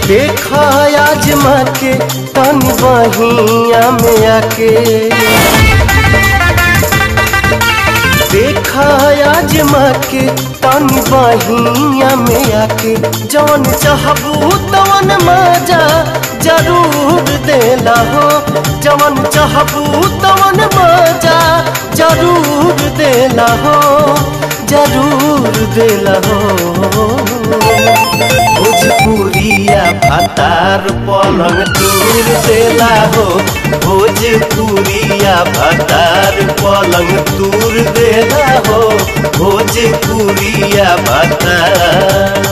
देखा आजमा के तन बहिया में आके देखा आजमा के तन बहिया में आके जवन चाहबू तवन मजा जरूर देला हो जवन चाहबू तवन मजा जरूर देला हो जरूर देला हो भोजपुरिया भातार पलंग दूर देला हो भोजपुरिया भातार पलंग दूर देला हो भोजपुरिया भातार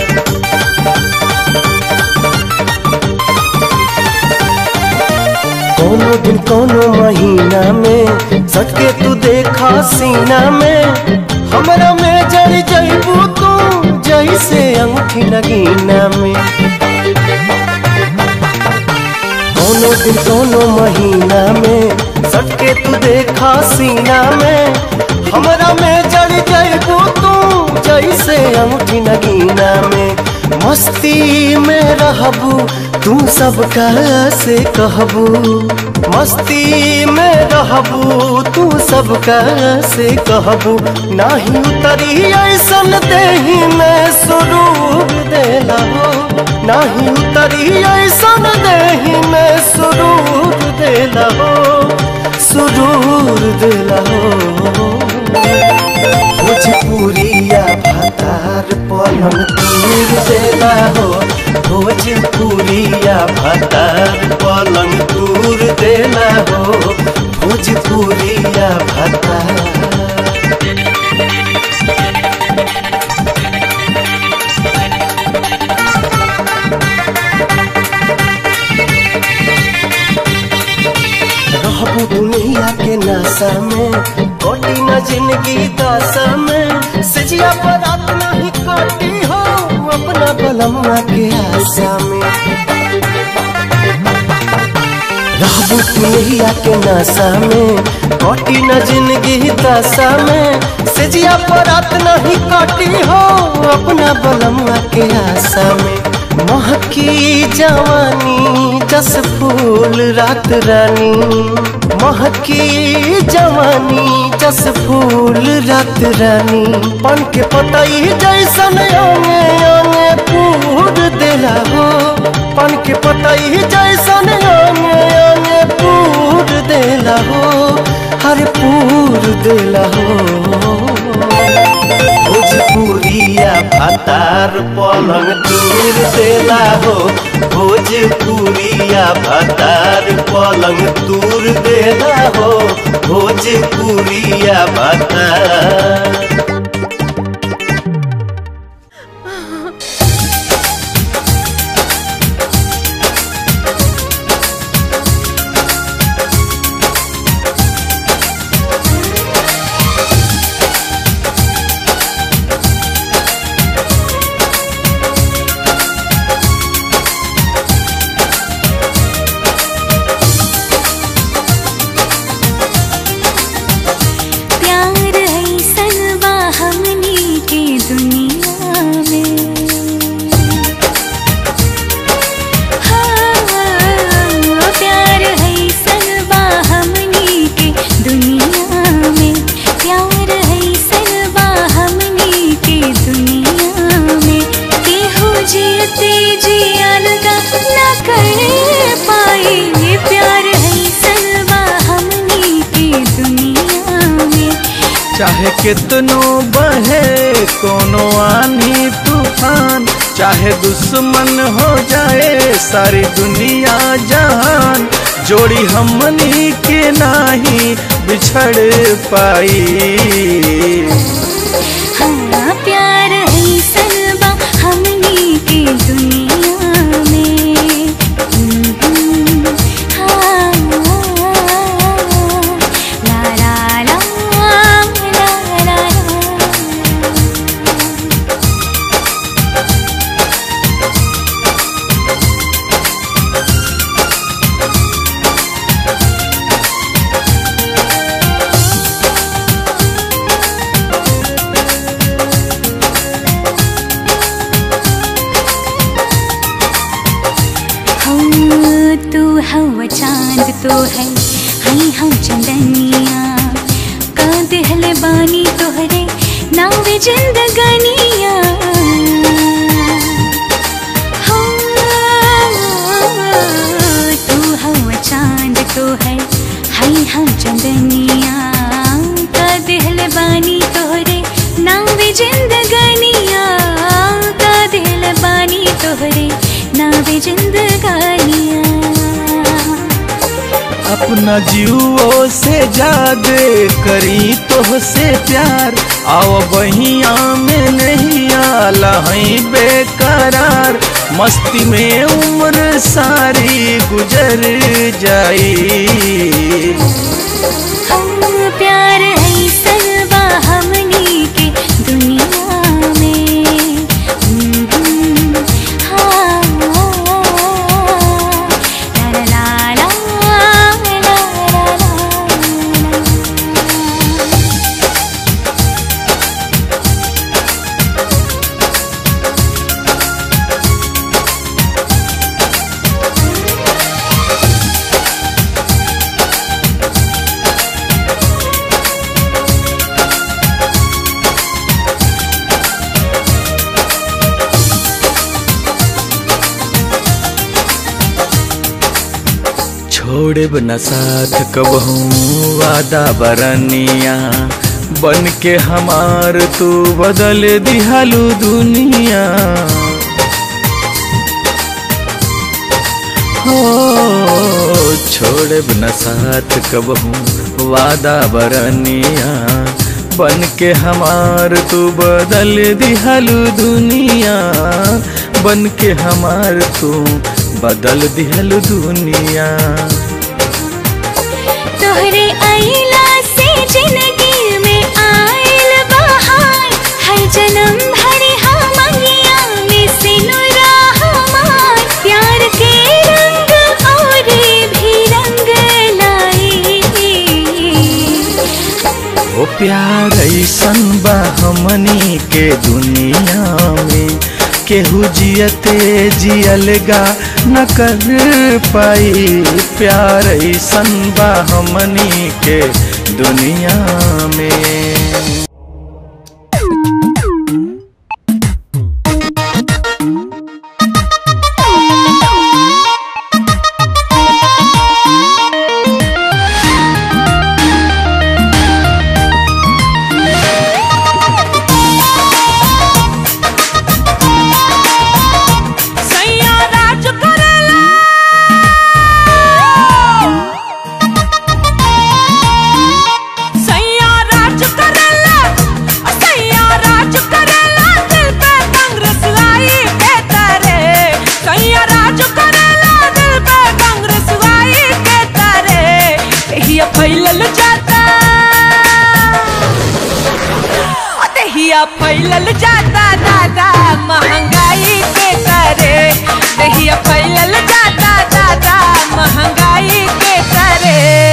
कोनो दिन कोनो महीना में सटके तू देखा सीना में हमरा में जड़ जइबू तू जैसे अंगूठी लगीना में कोनो दिन कोनो महीना में सटके तू देखा सीना में हमरा में जड़ जइबू तू जैसे अंगूठी लगीना में मस्ती में रहबू तू सबका से कहबू मस्ती में रहबू तू सबका से कहबू नाही उतरी ऐसन देही में सुरूर देला हो नाही उतरी ऐसन देही में सुरूर देला हो सुरूर देला हो भोजपुरिया भातार पलंग दूर देला हो भोजपुरिया भातार पलंग दूर देला हो भोजपुरिया भातार रहबू दुनिया के नशा में कोटी न जिंदगी दशा में सजिया पर अपना ही कोटी हो अपना बलम्मा के आशा में रहबू दुनिया के नशा में कोटी न जिंदगी दशा में सजिया पर अपना ही कोटी हो अपना बलम्मा के आशा में महकी जवानी जस फूल रात रानी महकी जवानी जस फूल रात रानी पन के पतई जैसन अंगे अंगे पूर देला हो पन के पतई जैसन अंगे अंगे पूर देला हो हर पूर देला हो भोजपुरिया भातार पलंग दूर देला हो भोजपुरिया भातार पलंग दूर देला हो भोजपुरिया भातार प्यार ऐसन बा हमनी के दुनिया में हाँ, प्यार ऐसन बा हमनी के दुनिया में प्यार ऐसन बा हमनी के दुनिया में केहू जीते जियन का न कर पाई ये प्यार ऐसन बा हमनी के दुनिया में चाहे कितनो बहे कोनो आनी तूफान चाहे दुश्मन हो जाए सारी दुनिया जहान जोड़ी हमनी के नाही बिछड़ पाई हाँ प्यार ऐसन बा हमनी के दुनिया में हम्म, हाँ, ला ला ला ला ला ला। तो है हई हम चंदनिया का दिहल बानी तोहरे नावे जिंदगानिया हाँ, तू हवा चांद तो है हई हम चंदनिया का दिहल बानी तोहरे नावे जिंदगानिया का दिल बानी तोहरे नावे जिंदगानिया अपना जीवो से जादे करी तो से प्यार आओ बहिया में नहीं आला हई बेकरार मस्ती में उम्र सारी गुजर जाई हम प्यार है सरवा हमनी के दुनिया में हम्म, हाँ, ला ला ला ला ला ला ला। छोड़े न साथ कबहू वादा बरनिया बन के हमार तू बदल दिहालू दुनिया हो छोड़े न साथ कबहू वादा बरनिया बन के हमार तू बदल दिहालू दुनिया बन के हमार तू बदल दिहलू दुनिया तोहरे आइला से जिंदगी में आइल बहार हर जन्म भरे हमनिया में सिनुरा हमार प्यार के रंग और भी रंग लाई ओ प्यार ऐसन बा हमनी के दुनिया में केहू जियते जियलगा न कर पाई प्यार ऐसन बा हमनी के दुनिया में सैया राज करेला सैया राज करेला सैया राज करेला दिल पे कांग्रेस लाई के तारे सैया राज करेला दिल पे कांग्रेस लाई के तारे हिया फैलल जाता दहिया फैलल जाता दादा महंगाई के करे दहिया फैलल जाता दादा महंगाई के करे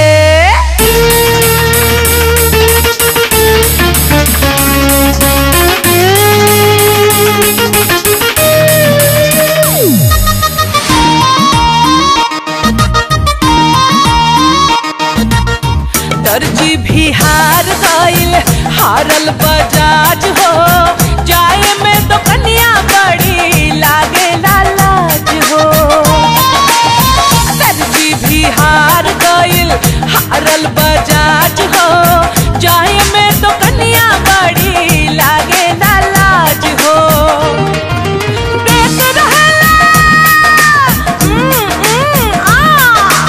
दर्जी भी हार गइल हारल बजाज हो जाए में तो कन्या बड़ी लागे लाज हो दर्जी भी हार गइल हारल बजाज हो जाए में तो कन्या बड़ी लागे लाज हो देख रहेला हम्म, हम्म, आ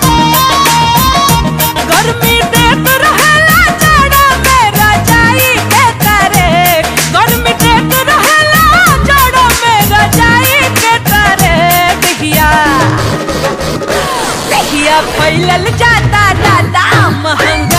गर्मी देख रहेला जाड़ा में रजाई के करे गर्मी देख रहेला जाड़ा में रजाई के करे दहिया दहिया फैलल जाता दादा महंगा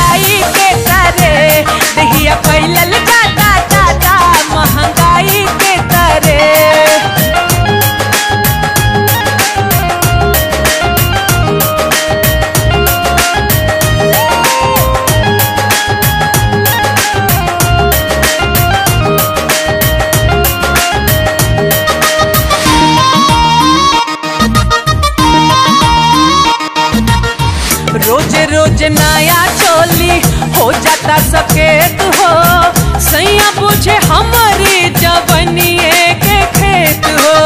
नया चोली हो जाता सकेत हो सैया पूछे हमारी जवनिए के खेत हो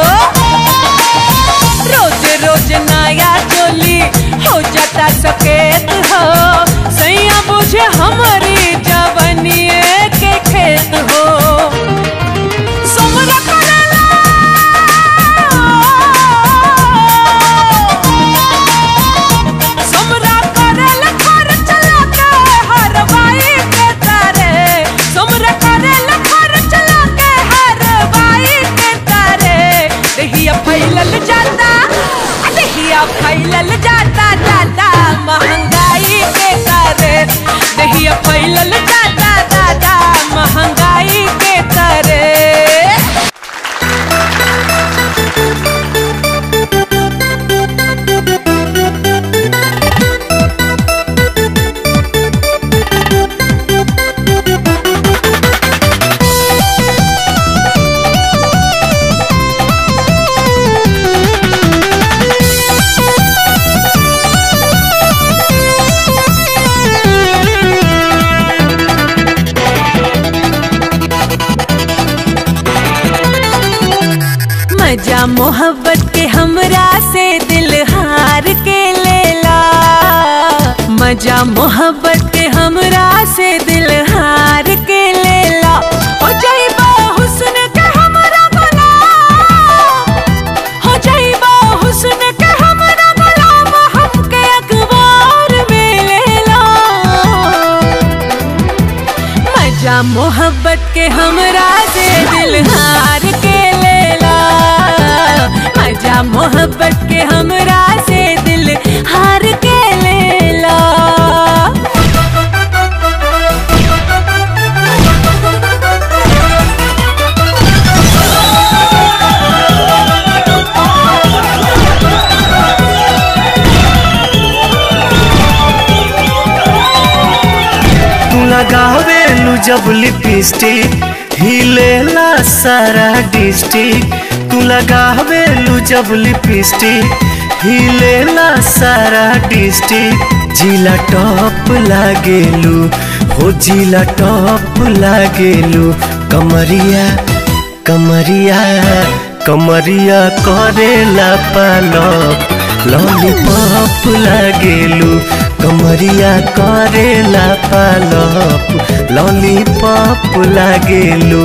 रोज रोज नया चोली हो जाता सकेत हो सैया पूछे हमारी जवनिए के खेत हो सोमरा करेला सोमरा करेल घर चला के हरवाई के तारे सोमरा करेल घर चला के हरवाई के तारे दहिया फैलल जाता आ दहिया फैलल जाता दादा महंगाई के तारे दहिया फैलल जाता दादा महंगाई के तारे मजा मोहब्बत के हमरा से दिल हार के लेला मजा मोहब्बत के हमरा से दिल हार के लेला हो जाइबा हुस्न के हमरा गुलाम हो जाइबा हुस्न के हमरा गुलाम हमके अखबार में लेला मजा मोहब्बत के हमरा से दिल हार के लेला मजा मोहब्बत के हमरा से दिल हार के लेला तू लगावेलू जब लिपस्टिक हिलेला सारा डिस्ट्रिक्ट तू लगावेलू जब लिपस्टिक हिलेला सारा डिस्ट्रिक्ट जिला टॉप लागेलू हो जिला टॉप लागेलू कमरिया कमरिया कमरिया करेला पालक लॉलीपॉप लागेलू कमरिया करेला पालप लॉलीपॉप लागेलू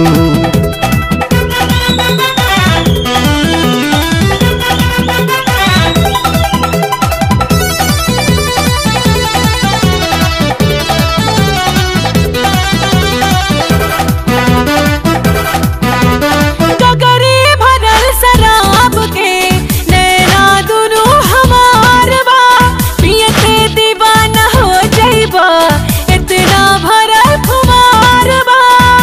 गगरी भरल शराब के नैना दुनू हमार बा पियते दीवाना हो जाइबा इतना भरल खुमार बा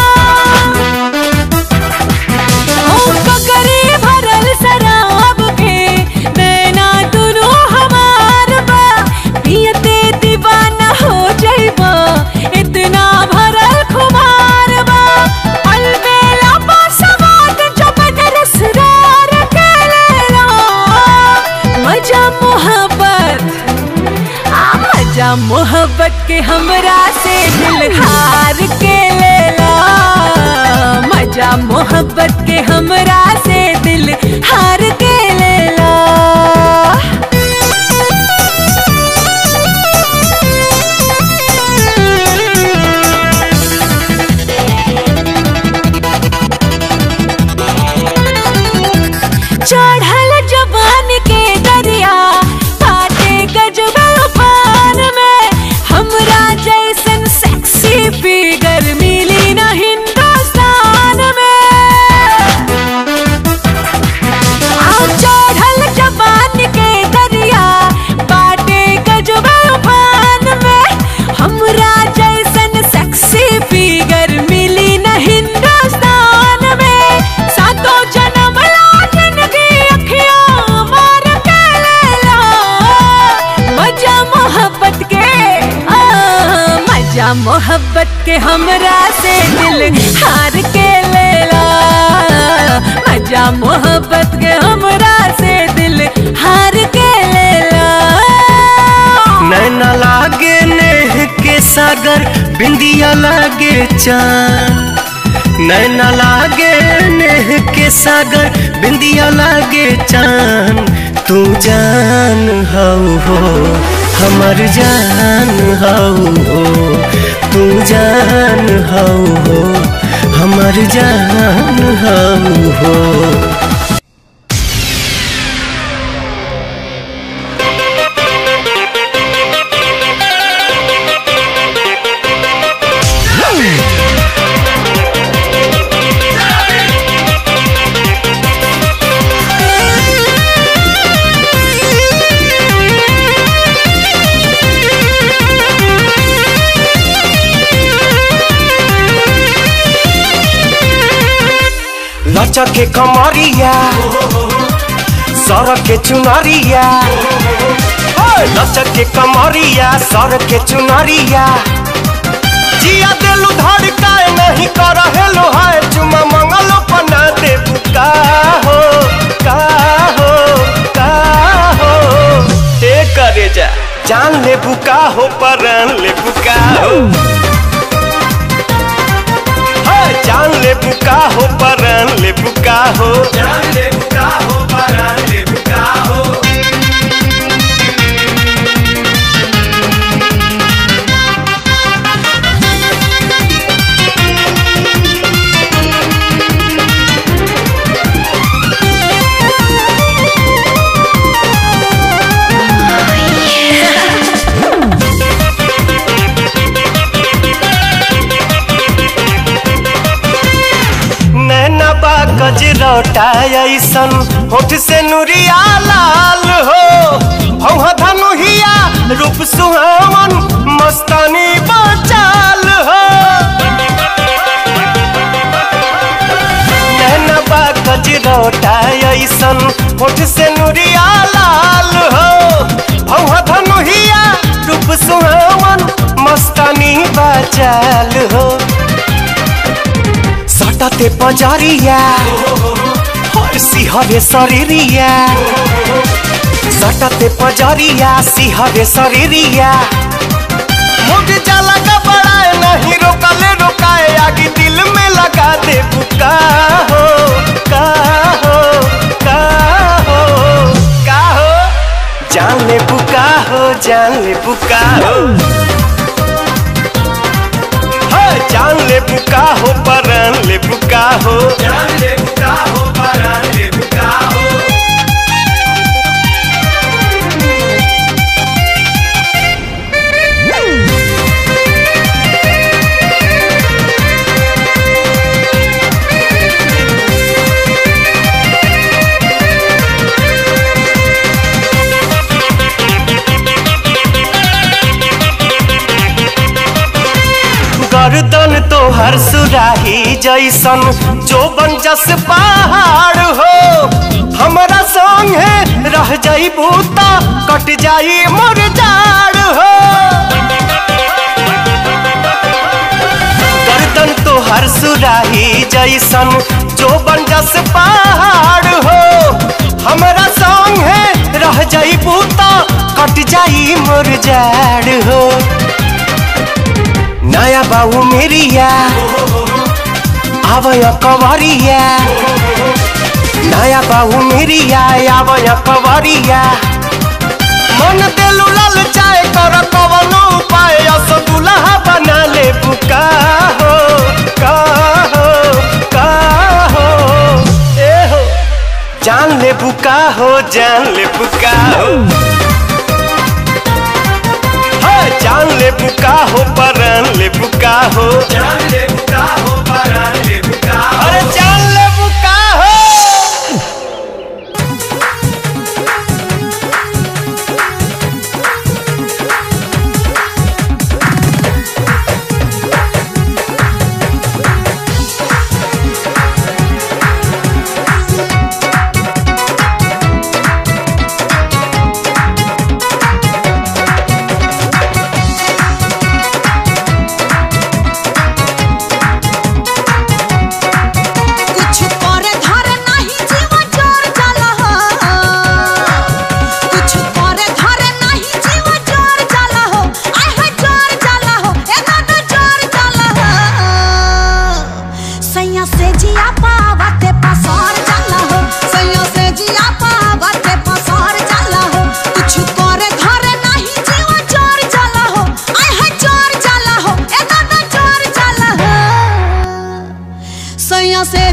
ओ गगरी भरल शराब के नैना दुनू हमार बा पियते दीवाना हो जाइबा इतना भरल खुमार बा अलबेला पासवाद जब रसरार के लेला मजा मोहब्बत आ मजा मोहब्बत के हमरा से दिल हार के लेला मजा मोहब्बत के हमरा से दिल हार के लेला चढ़ल जवान के दरिया काटे गजब उफान में हमरा जैसन सेक्सी फिगर मिली न हिंदुस्तान में आओ चढ़ल जवान के दरिया बाटे गजब उफान में हमरा जैसन सेक्सी फिगर मिली न हिंदुस्तान में सातों जन्म ला जिंदगी अखियां मार के लेला मजा मोहब्बत के आ, मजा मोहब्बत के हमरा से दिल हार के लेला मजा मोहब्बत के हमरा से दिल हार के लेला नैना लागे ने सागर बिंदिया लागे चांद नैना लागे नेह के सागर बिंदिया लागे चांद तू जान हऊ हो हमर जान हऊ हो तू जान हऊ हो हमर जान हऊ हो लचक के कमरिया सड़क के चुनरिया ओए, लचक के कमरिया सड़क के चुनरिया जिया दिलु धड़काए नहीं कर हेलो हाय चुमा मंगलो पना दे का हो का हो का हो ए करे जा जान ले बुका हो परान ले बुका हो हाय, जान ले बुका हो परान ले बुका हो जान ले बुका हो परान ले बुका हो नैना बा गजरौटा ऐसन होठ से नुरिया लाल हो भौहा धनुहिया रूप सुहावन मस्तानी बचाल हो नैना बा गजरौटा ऐसन होठ से नुरिया लाल हो भौहा धनुहिया रूप सुहावन मस्तानी बचाल हो सटते पजरिया हर सिहरे शरीरिया सटते पजरिया सिहरे शरीरिया मुझ जला का बड़ाए नहीं रोकले रोकाए आगे दिल में लगा दे बुका हो का हो का हो का हो जान ले बुका हो जान ले बुका हो हाय, जान ले बुका हो परान ले बुका हो जान ले बुका हो परान ले बुका हो गर्दन तो हर सुराही जैसन जो जस पहाड़ हो हमारा संग है रह जाई बूता कट जाई मोर जाड़ हो गर्दन तो हर सुराही जैसन जो जस पहाड़ हो हमारा संग है रह जाई बूता कट जाई मोर जाड़ हो नया बाबू मेरिया आवय कवरिया नया बाबू मेरिया आवय कवरिया मन देलु लाल चाय कर कवनो उपाय अस दुल्हा बना ले बुका हो का हो का हो ए हो जान ले बुका हो जान ले बुका हो हाय, जान ले बुका हो परान ले बुका हो जान ले बुका हो परान ले बुका अरे जान ले बुका हो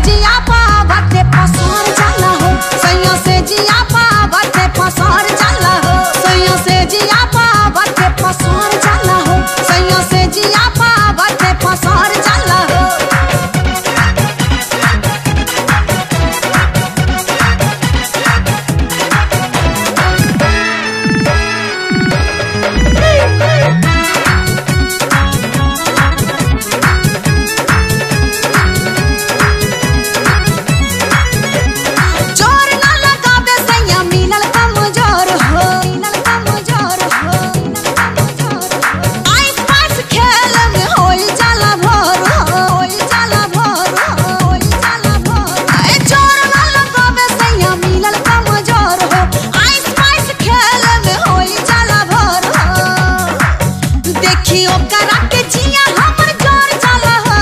जिया पावते पसार जाला हो सैया से जिया पावते पसार जाला हो सैया से जिया पावते पसार जाला हो सैया से जिया पावते पसार जाला हो जोर ना लगावे सैया मिलल कमजोर हो मिलल कमजोर हो आइस पास खेल में होई जाला भोर हो होई जाला भोर हो होई जाला भोर ए जोर ना लगावे सैया मिलल कमजोर हो आइस पास खेल में होई जाला भोर हो देखियो करा के जिया हमर जोर जाला हो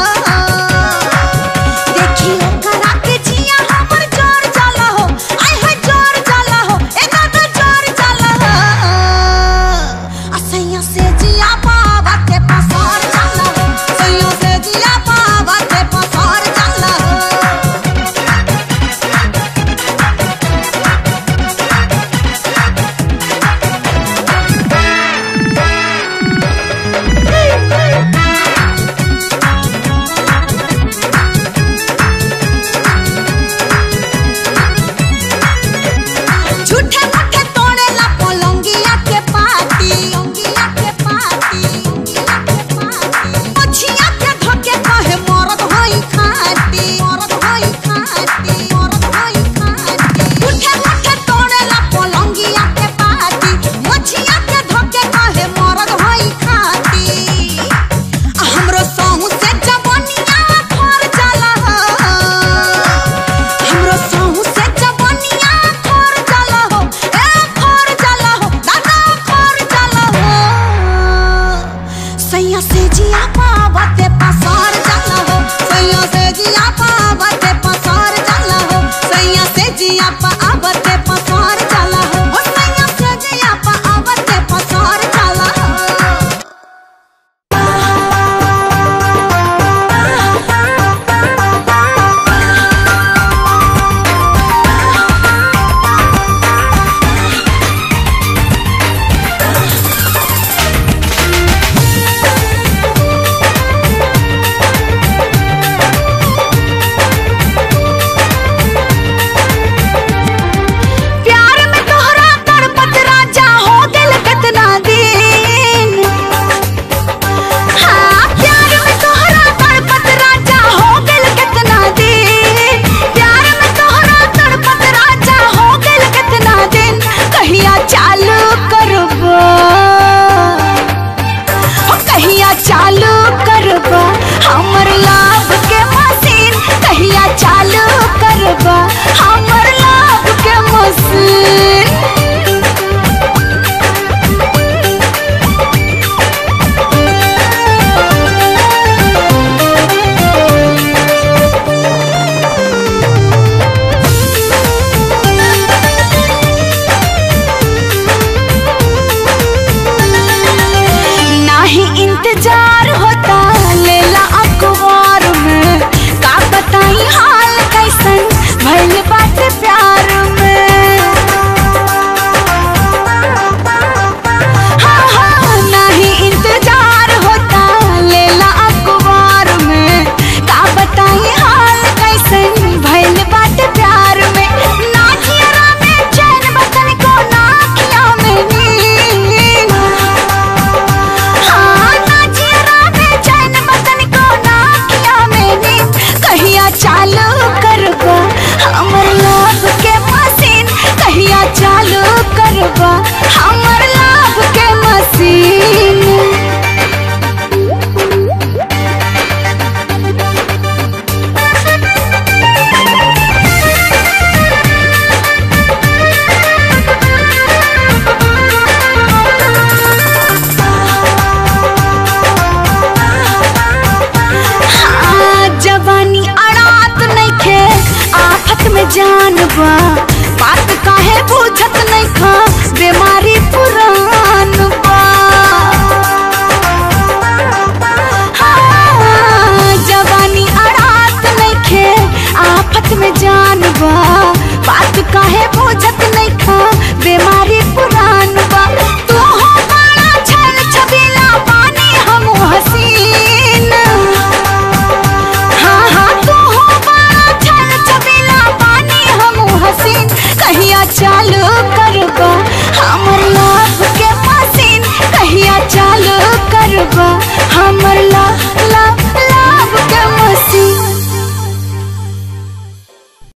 देखियो करा के जिया हमर जोर जाला हो आय है जोर जाला हो ए दादा जोर जाला हो आ सैया से जिया पावा के पसार जाला हो सैया से जिया पावा के पसार जाला हो झूठे मूठे तोड़ेला पलंगिया के पाटी पलंगिया के पाटी पलंगिया के पाटी मछिया के धके कहे मरद होई खाटी मरद होई खाटी मरद होई खाटी झूठे मूठे तोड़ेला पलंगिया के पाटी मछिया के धके कहे मरद होई खाटी आ हमरो सहु से जवनिया फर जाला हो हमरो सहु से जवनिया फर जाला हो ए फर जाला हो दादा फर जाला हो सैया से जिया पावते